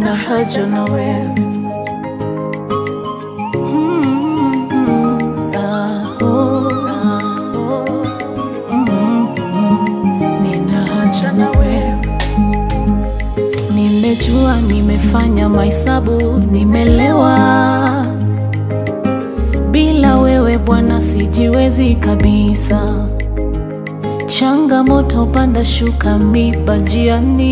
nina haja na wewe Mm, ah, oh, ah, oh. Mm, nina haja na wewe Nimejua nimefanya mahesabu, nimelewa. Bila wewe Bwana sijiwezi kabisa. Changamoto panda shuka miba njiani.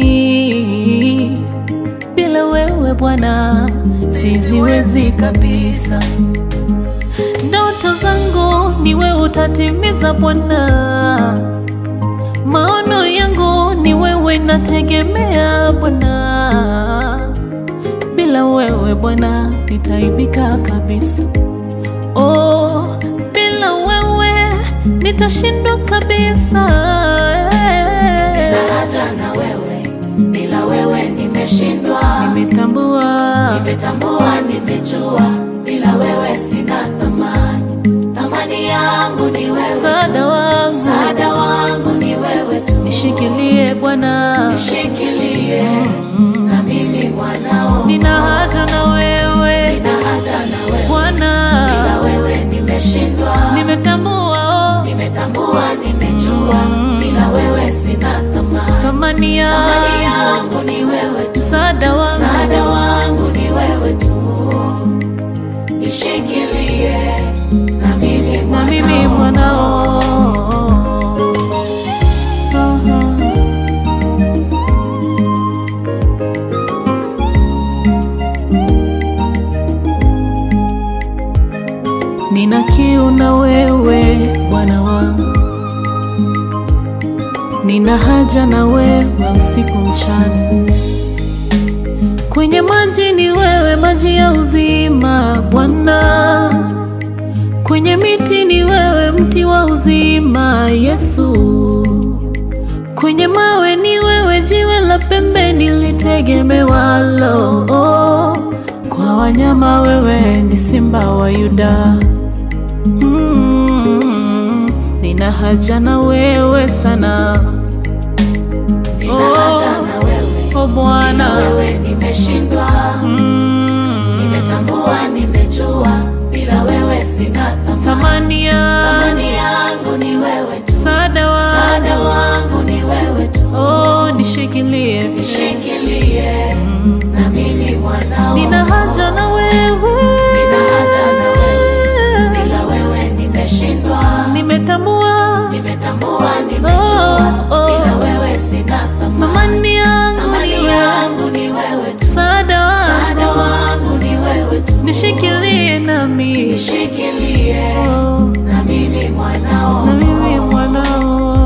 Bila wewe Bwana siziwezi kabisa. Ndoto zangu ni wewe utatimiza Bwana. Maono yangu ni wewe, nategemea Bwana. Bila wewe Bwana nitaibika kabisa. Oh, bila wewe nitashindwa kabisa. Nina haja na wewe, bila wewe nimeshindwa. Nimetambua Nimetambua, nimejua, bila wewe sina thamani. Thamani yangu ni wewe, msaada wangu, msaada wangu ni wewe tu. nishikilie Bwana, Nishikilie na mimi mwanao, nina haja na wewe nina haja na wewe, Bwana, bila wewe nimeshindwa. nimetambua oh, Nimetambua, nimejua, bila wewe sina thamani. thamani Thamani yangu, yangu ni wewe tu. msaada wangu Msaada wangu ni wewe tu, nishikilie na mimi na mimi mwanao. mwanao. Nina kiu na wewe Bwana wangu, nina haja na wewe usiku mchana. Kwenye maji ni wewe, maji ya uzima Bwana. Kwenye miti ni wewe, mti wa uzima Yesu. Kwenye mawe ni wewe, jiwe la pembeni litegemewalo. Oh, kwa wanyama wewe ni simba wa Yuda. Mm, nina haja na wewe sana Nina haja na wewe, oh bila Bwana. wewe nimeshindwa. Mm, Nimetambua, nimejua, bila wewe sina thamani. thamani ya Thamani yangu ni wewe tu, msaada msaada wangu wangu ni wewe tu, oh, nishikilie nishikilie na mimi mwanao. nina haja na wewe Nina haja na wewe, bila wewe nimeshindwa. nimetambua Nimetambua, nimejua, Oh, oh. bila wewe sina thamani. thamani yangu ni Thamani wewe yangu ni wewe tu, msaada msaada wangu wangu ni wewe tu, nishikilie nami nishikilie oh, na mimi mwanao. na mimi mwanao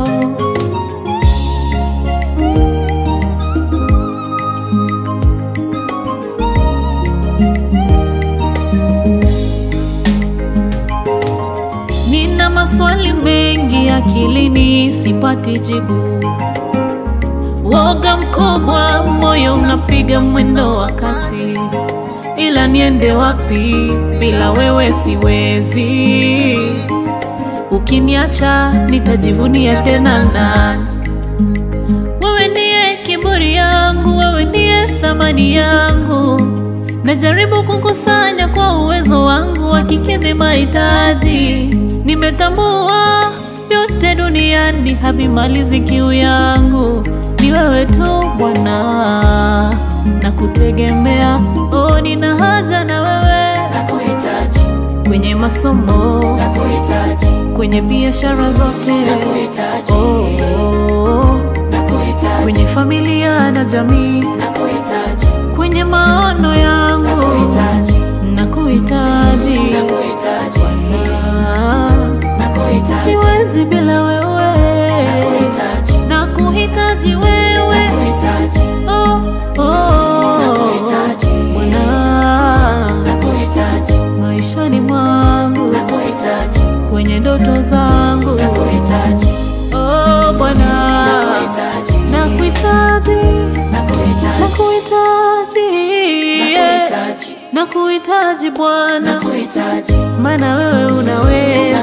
Nina maswali mengi akilini, sipati jibu. Woga mkubwa, moyo unapiga mwendo wa kasi, ila niende wapi? Bila wewe siwezi. Ukiniacha nitajivunia tena nani? Wewe ndiye kiburi yangu, wewe ndiye thamani yangu. Najaribu kukusanya kwa uwezo wangu wa kikidhi mahitaji. Nimetambua yote duniani havimalizi kiu yangu, ni wewe tu Bwana, na kutegemea. Oh, nina haja na wewe Nakuhitaji, kwenye masomo, nakuhitaji, kwenye biashara zote, nakuhitaji, oh, oh, nakuhitaji, kwenye familia na jamii, nakuhitaji, kwenye maono yangu nakuhitaji, nakuhitaji nakuhitaji, Ah, nakuhitaji, siwezi bila wewe nakuhitaji, nakuhitaji wewe nakuhitaji, oh, oh, Nakuhitaji. Bwana nakuhitaji, maishani mwangu nakuhitaji, kwenye ndoto zangu nakuhitaji, oh, Bwana nakuhitaji, nakuhitaji nakuhitaji, nakuhitaji yeah. nakuhitaji, nakuhitaji Bwana nakuhitaji, maana wewe unaweza